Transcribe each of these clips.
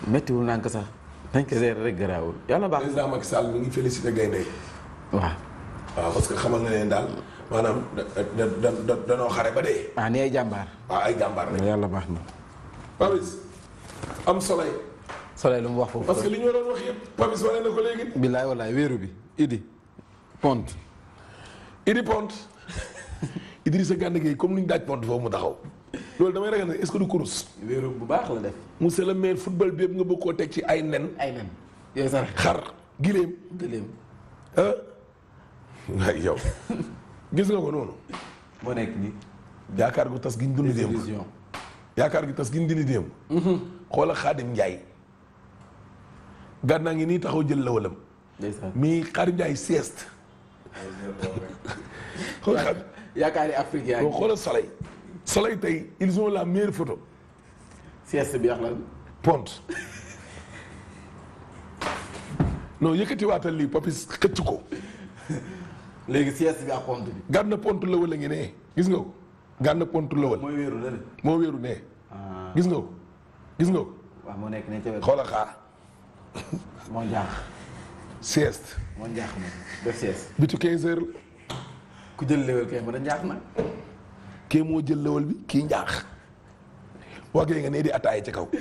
méttiwul nànk sax dañ ko gérer rek garaawul yàlla baax président Macky Sall mi ngi félicité gaynde yi waaw waaw parce que xamal na leen daal maanaam da da da da danoo xare ba dee. ah ni ay jàmbaar waaw ay jàmbaar lañ. yàlla baax na Papis am soleil soleil lu mu wax foofu parce que li ñu waroon wax yëpp Papis wane na ko léegi. billaay wallaay wéeru bi idi pont Idi Pont Idrissa Gana Gueye comme ni ñu daaj Pont foofu mu taxaw loolu damay ragal ne est-ce que du kurus. wéeru bu baax la def monsieur le maire football bi yëpp nga bëgg koo teg ci ay nen. ay nen yooyu sax xar gileem gëléem ah waaye yow gis nga ko noonu. moo nekk nii yaakaar gu tas gi ñu dund démb télévision yaakaar gi tas gi ñu dund démb. xoola Xaadim Njaay gànnaa ngi nii taxaw jël lawalam ndeysaan mi Xaadim Njaay sieste. xool xam yaakaar yi Afrique yaa boo ngi xoolal soleil soleil tey ils ont la meilleure photo sieste bi wax lan Pont non yëkkatiwaatal lii papis xëcc ko léegi sieste bi ak pont bi gànn pont lawal a ngi ne gis nga ko gànn pont lawal mooy wéeru la de moo wéeru ne ah gis nga ko gis nga ko waaw moo nekk ne ca wet xoola xaar moo njaax sieste moo njaax moom def sieste bitu 15 heures ku jël léwal kay mën a njaax na kii moo jël lawal bi kii njaax waagee nga nee di ataaya ci kaw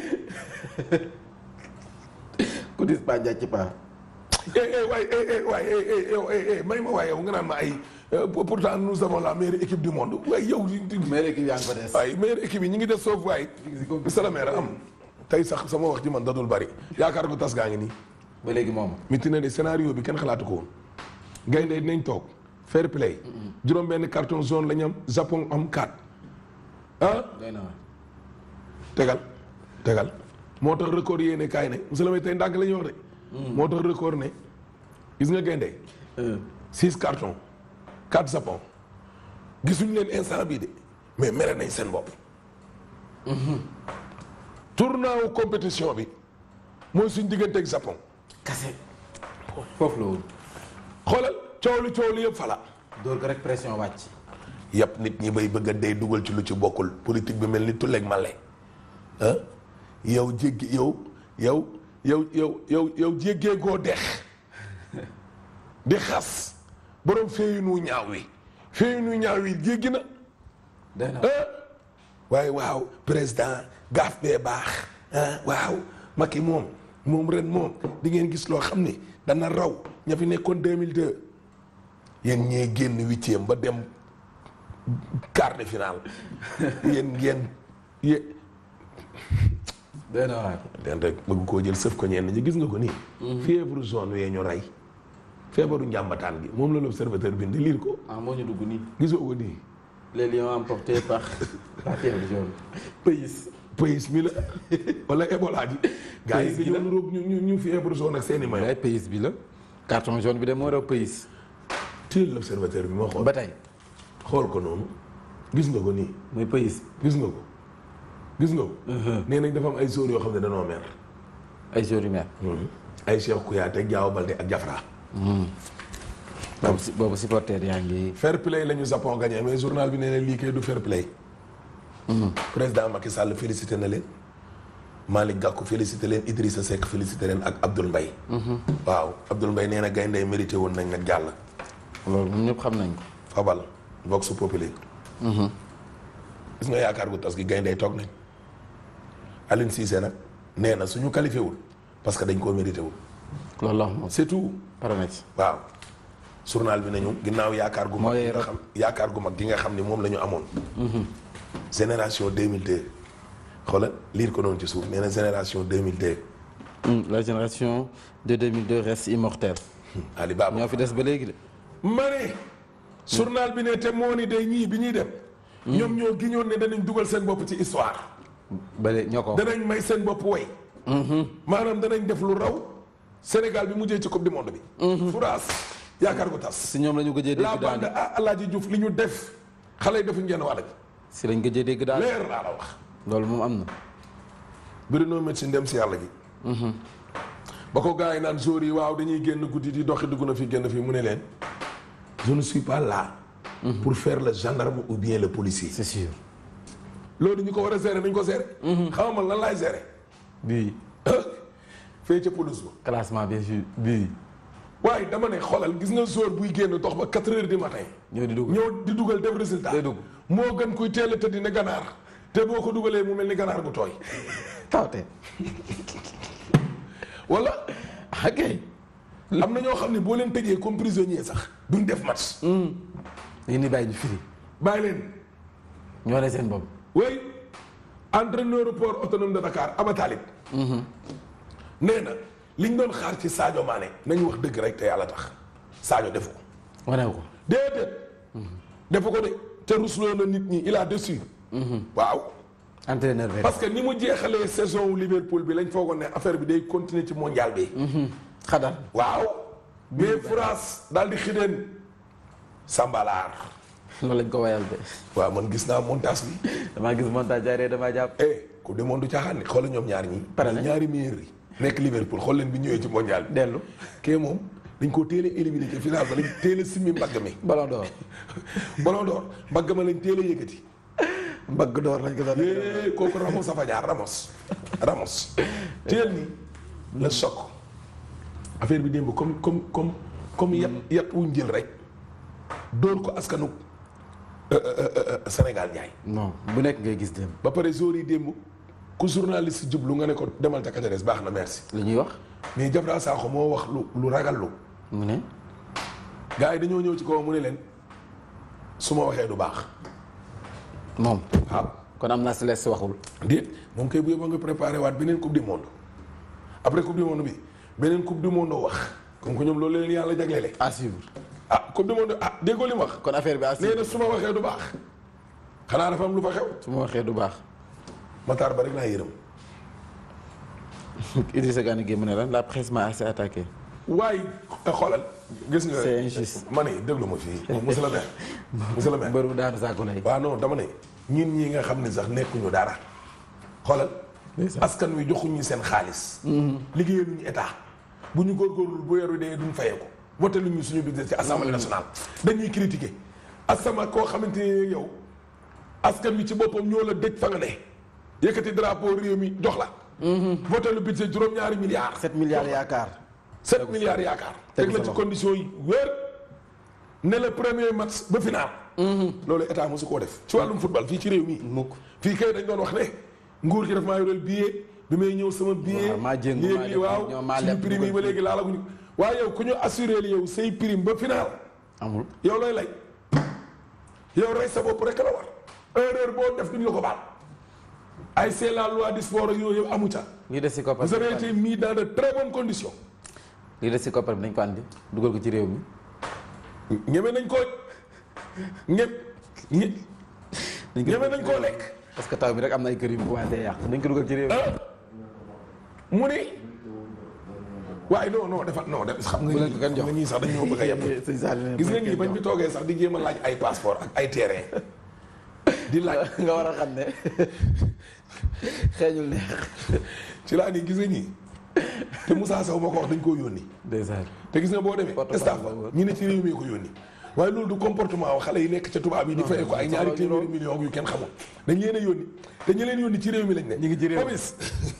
ku dis pa jàcc pa eh eh waay eh eh waay eh eh yow eh eh may ma waay yow nga naan ma ay euh, pourtant nous avons la meilleure équipe du monde waaye yow mais léegi yaa ngi ko des waaye meilleure équipe yi ñu ngi def soof waay monsieur le maire am tey sax sama wax ji man dadul bari yaakaar ko tas gaa ngi nii ba léegi moom miti na de scénario bi kenn xalaatu ko woon gaynde dinañ toog fair play juróom benn carton jaune la ñu am Japon am 4 ah doy na waar tegal tegal moo tax record yéene kaay ne monsieur le maire tey ndànk la ñuy wax de moo tax record ne gis nga gaynde six cartons quatre Japon gisuñu leen instant bii de mais mere nañ seen bopp tournant wu compétition bi mooy suñ diggante ak Japon kase foofu la woon xoolal coow li coow li yëpp fala dóor ko rek pression wàcc yëpp nit ñi bay bëgg a dee dugal ci lu ci bokkul politique bi mel ni tulleeg male ah yow jéggi yow yow yow yow yow yow jéggee goo dex di xas borom feeyu nu ñaaw wi feeyu nu ñaaw wi jéggi na doy na ah waaye waaw président gaaf bee baax ah waaw Macky moom moom ren moom di ngeen gis loo xam ni dana raw ña fi nekkoon 2002 yéen ñee génn huitième ba dem quart de finale yéen ngeen yé doy na waar den rek bëgg koo jël sëf ko ñenn ñi gis nga ko nii fièvre jaune yee ñu rey feebaru njàmbataan gi moom la l'observateur bind liir ko ah moo ñu dugg nii gisoo ko nii les lions emportés par la fièvre jaune pays pays mi la wala Ebola ji gars yi Pays bi dañoo la. nuróog ñu ñu ñu fièvre jaune ak seeni mayo ay pays bi la carton jaune bi de moo raw pays téel l'observateur bi ma xool ba tey xool ko noonu gis nga ko nii muy pays gis nga ko gis nga ko nee nañ dafa am ay joueurs yoo xam ne danoo mer ay jours yu mer ay Cheikh Kouyaté ak Diao Baldé ak Diafra boobu si boobu supporter yaa ngi fair play la ñu Japon gagné mais journal bi nee na lii kay du fair play président Macky Sall félicité na leen Malick Gakou félicité leen Idrissa Seck félicité leen ak Abdoul Mbaye waaw Abdoul Mbaye nee na gaynde yi mérité woon nañ nag jàll loolu moom ñëpp xam nañ ko fabal vox populi gis nga yaakaar gu tas gi gaynde yi toog nañ Aline Cissé nag nee na suñu qualifié wul parce que dañ koo mérité wul loolu la wax moom c'est tout paramètre waaw journal bi nañu ginnaaw yaakaar gu mag Mooy gi nga rek- xam yaakaar gu mag gi nga xam ni moom la ñu amoon génération 2002 xoolal liir ko noonu ci suuf nee na génération 2002 la génération de 2002 reste immortelle Ali Baba ñoo fi des ba léegi de ma ne journal bi ne te moo ni day ñii bi ñuy dem ñoom ñoo giñoon ne danañ dugal seen bopp ci histoire ba léegi ñoo ko wax danañ may seen bopp way maanaam danañ def lu raw Sénégal bi mujjee ci coupe du monde bi furaas yaakaar gu tas si ñoom la ñu gëjee la dégg bande daal ah Alaaji Diouf li ñu def xale yi defuñ genn wàll gi si lañ gëjee dégg daal leer laa la wax loolu moom am na Bruno Metsu dem si yàlla gi ba ko gars yi naan jour yi waaw dañuy génn guddi di doxi dugg na fi génn fii mu ne leen je ne suis pas là pour faire le gendarme ou bien le policier c'est sûr loolu ñu ko war a gérer nañ ko gérer xamal lan laay gérer bii fee ca pelouse ba classement bi fi bii waaye dama ne xoolal gis nga joueur buy génn dox ba 4 heures du matin ñoo di dugg ñëw di dugal def résultat Day dugg. moo gën kuy teel a tëdd ne ganaar te boo ko dugalee mu mel ni ganaar bu tooy tawte wala ok am na ñoo xam ne boo leen tëjee comme prisonnier sax duñ def match lii ni bàyyi ñu firi bàyyi leen ñoo ne seen bopp oui entraîneur port autonome de Dakar Aba Talib nee na liñ doon xaar ci Sadio Mané nañu wax dëgg rek te yàlla tax Sadio defu ko wanew ko déedéet defu ko de te rusloo na nit ñi il a déçu waaw entraîneur bi parce que ni mu jeexalee saison wu Liverpool bi lañ foogoon ne affaire bi day continuer ci mondial bi xadar waaw mais France daal di xideen Sambalaar loolu lañ ko wayal de waaw man gis naa montage bi damaa gis montage jaaree damaa jàpp eh coupe du monde du caaxaan ni xoolal ñoom ñaar ñi Pare nañ. ñaari meilleurs yi nekk Liverpool xool leen bi ñëwee ci mondial bi dellu kee moom dañ koo teel a éliminé ci final ba lañ teel a simmi mbagg mi ballon d'or ballon d'or mbagg ma lañ teel a yëkkati mbagg d'or lañ ko doon yee kooku Ramos a fa jaar Ramos Ramos teel ni le choc affaire bi démb comme comme comme comme yat yat wuñ jël rek dóor ko askanu euh, euh, euh, Sénégal njaay non bu nekk ngay gis dem ba pare jour yi démb ku journaliste jublu nga ne ko demal ca Caceres baax na merci li ñuy wax mais Jabra Sakho moo wax lu lu ragal lu mu ne gars yi dañoo ñëw ci kaw mu ne leen su ma waxee du baax moom waaw kon am naa si les waxul déet moom kay bu yóbboo nga préparé waat beneen coupe du monde après coupe du monde bi beneen coupe du monde wax comme que ñoom loolu leen yàlla jagleele à suivre ah coupe du monde ah déggoo li mu wax kon affaire bi à nee suivre na su ma waxee du baax xanaa dafa am lu fa xew su ma waxee du baax Matar ba rek laa yërëm Idrissa Gana Gueye mu ne lan la presse m'a assez attaqué waaye xoolal gis nga C'est injuste. ma ne déglu ma fii monsieur le maire monsieur le maire mbër bu daanu saako lay waaw non dama ne ñun ñi nga xam ne sax nekkuñu dara xoolal askan wi joxuñu seen xaalis liggéeyaluñu état bu ñu góorgóorlu bu weeru dee duñ fayee ko voté luñu suñu budget ci assemblée nationale dañuy critiquer asama koo xamante ne yow askan wi ci boppam ñoo la dëj fa nga ne yëkkati drapeau réew mi jox la voté lu budget juróom-ñaari milliards 7 milliards yaakaar 7 milliards yaakaar tegu teg la sa ci loxo. condition yi wér ne le premier match ba final loolu état mosu koo def ci wàllum football fii ci réew mi mukk fii kay dañ doon wax ne nguur gi daf maa yoreel billet bi may ñëw sama billet Waaw, maa jéngu, maa yéeg yi def waaw ñoo maa suñu leb prime yi ba dugal léegi laalaguñu waaye yow ku ñu assuré li yow say prime ba final amul yow looy lay yow rey sa bopp rek la war erreur boo def duñ la ko baal ay c'est la loi du sport ak yooyu yëpp amu ca lii des si koppar vous avez été mis dans de très bonnes conditions lii des si koppar bi nañ ko andi dugal ko ci réew mi ñeme nañ koo ñe ñe nañ ko ñeme nañ koo lekk parce que taw bi rek am na ay kër yu mu commencé yàq nañ ko dugal ci réew mi ah mu ni waaye non non dafa non def xam nga Bu leen ko kenn ñii xam nga ñii sax dañoo bëgg a yem sëñ Saliou ne gis nga bu ñii leen bañ fi toogee sax di jéem a laaj ay passeport ak ay terrain di laaj nga war a xam ne xeeñul neex ci laa nii gis nga ñii te Moussa Sow moo ko wax dañ koo yónni ndeysaan te gis nga boo demee Porte-parole staff ba la woon. ñu ne ci réew mi ko yónni waaye loolu du comportement wa xale yi nekk ca tubaab yi di fay ko ay ñaari téeméeri millions yu kenn xamul dañ leen a yónni te ñu leen yónni ci réew mi lañ ne ñu ngi ci réew mi. Papis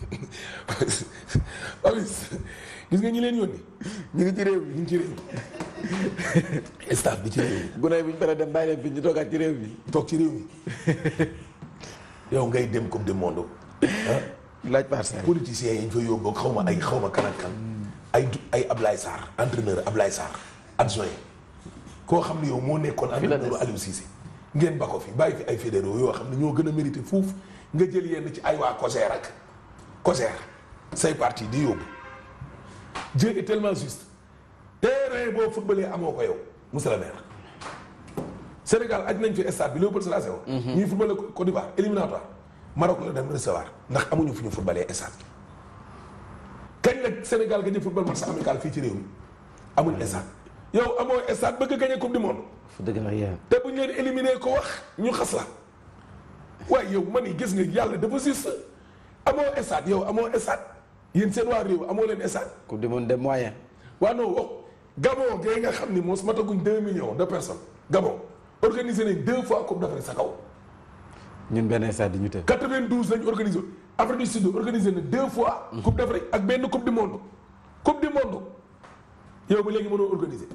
Papis gis nga ñi leen yónni ñu ngi ci réew mi ñu ngi ci réew mi staff bi ci réew mi gune yi bu ñu paree dem bàyyi leen fi ñu toogaat ci réew mi toog ci réew mi yow ngay dem coupe du monde ah laaj parcelle politiciens yi ñu fa yóbbu xaw ma ay xaw ma kan ak kan ay du ay Ablaye Sarr entraîneur Ablaye Sarr adjoint koo xam ne yow moo nekkoon la entraîneur des. Aliou Cissé ngeen ba ko fi bàyyi fi ay fédéraux yoo xam ne ñoo gën a mérité fuuf nga jël yenn ci ay waa COSER ak COSER say parti di yóbbu Dieu est tellement juste terrain boo footballee amoo ko yow monsieur le maire Sénégal aj nañ fi stade bi Léopold Sédar Senghor ñuy footballé Côte d'Ivoire éliminatoire Maroc la dem recevoir ndax amuñu fu ñu footballee stade kañ la Sénégal gañe football match amical fii ci réew mi amuñ stade yow amoo stade bëgg a gañe coupe du monde fu dëgg la yéen te bu ñu leen éliminé ko wax ñu xas la waaye yow man yi gis nga yàlla dafa juste amoo stade yow amoo stade yéen seen waa réew amoo leen stade coupe du monde des moyens waa non wax Gabon gay nga xam ni mos mataguñ deux millions de personnes Gabon organisé nañ deux fois coupe d'Afrique sa kaw ñun benn stade di ñu tëj 92 lañ organisé Afrique du Sud organisé na deux fois. coupe d'Afrique ak benn coupe du monde. coupe du monde yow ba léegi mënoo organiser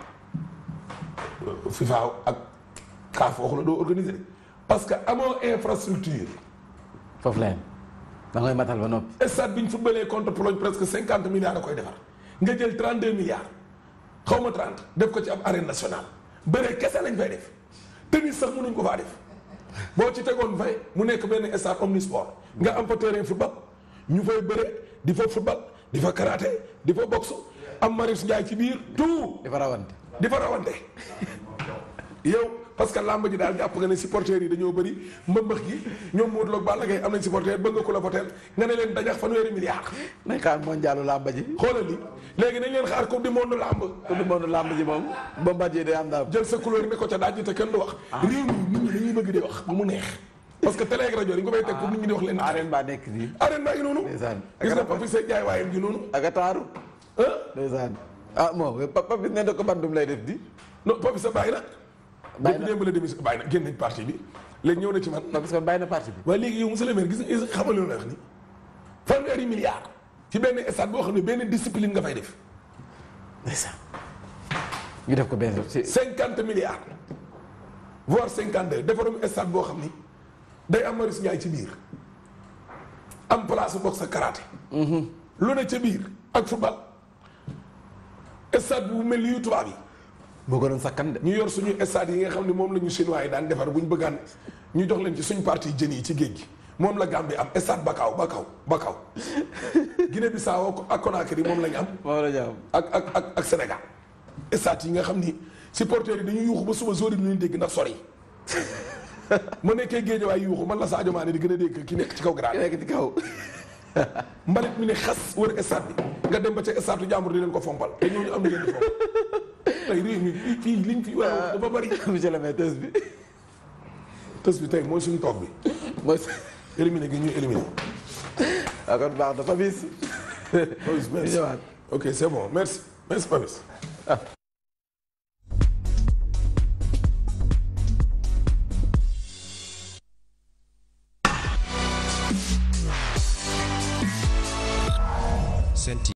FIFA ak CAF waxu la doo organiser parce que amoo infrastructure. foofu la yem da ngay matal ba noppi. stade bi ñu footballee contre Pologne presque cinquante milliards a koy defar nga jël trente deux milliards xaw ma trente def ko ci ab arène nationale bëree kese lañ fay def tennis sax mënuñ ko faa def boo ci tegoon fay mu nekk benn stade omnisport nga am fa terrain football ñu fay bëre di fa football di fa karaté di fa boxe am Marius Ndiaye ci biir tout dafa rawante. di fa rawante yow parce que làmb ji daal jàpp nga ne supporters yi dañoo bëri mbëmbëx gi ñoom Modou Lo ak Balla Gaye am nañ supporter bëgg nga ko la voteel nga ne leen dajax fanweeri milliards nañ xaar mondialu làmb ji. xoolal li léegi nañ leen xaar coupe du monde làmb coupe du monde làmb ji moom. Bombardier day am daal. jël sa couleur ne ko ca daaj te kenn du wax réew mi nit ñi dañuy bëgg di wax bu mu neex parce que télé ak rajo dañ ko fay teg pour nit ñi di wax leen arène baa nekk nii. arène baa ngi noonu ndeysaan. gis nga papi say jaay waayam ji noonu ak a taaru. ah ndeysaan. ah moom papa bi nee na ko bandum lay def di. non papi sa bàyyi na Bàyyi na. depuis démb la démission bàyyi na génn nañ parti bi léegi ñëw na ci man parce que bàyyi na parti bi. waaye léegi yow monsieur le maire gis nga xamal lu la wax ni fanweeri milliards ci benn stade boo xam ne benn discipline nga fay def ndeysaan. ñu def ko benn si. cinquante milliards voire cinquante deux defarum stade boo xam ni day am Marius Ndiaye ci biir am place boxe sa karaté lu ne ca biir ak football stade bu mel ni yu tubaab yi boo ko doon sakkan de. ñu yor suñu stade yi nga xam ne moom la ñu chinois yi daan defar bu ñu bëggaan ñu jox leen ci suñu partie jën yi ci géej gi moom la Gambie am stade Bakau Bakau Bakau Guinée Bissau ak Conakry moom la ñu am moom la ñu am. ak ak ak ak Sénégal stade yi nga xam ni supporters yi dañuy yuuxu ba suba zori ñu leen dégg ndax sori ma nekkee géej waay yuuxu man la Sadio Mané di gën a dégg ki nekk ci kaw ki grade nekk ci kaw. mbalit mi ne xas wër stade bi nga dem ba ca stade jàmbur di leen ko fompal te ñooñu am na leen di fomp tey réew mi fii fii liñ fi war a wax dafa bari monsieur le maire tës bi. tës bi tey mooy suñu toog bi mooy. éliminé gi ñuy éliminé ah kon baax na Fabis. Papis ñu merci ñëwaat. ok c'est bon merci merci Papis Sen TV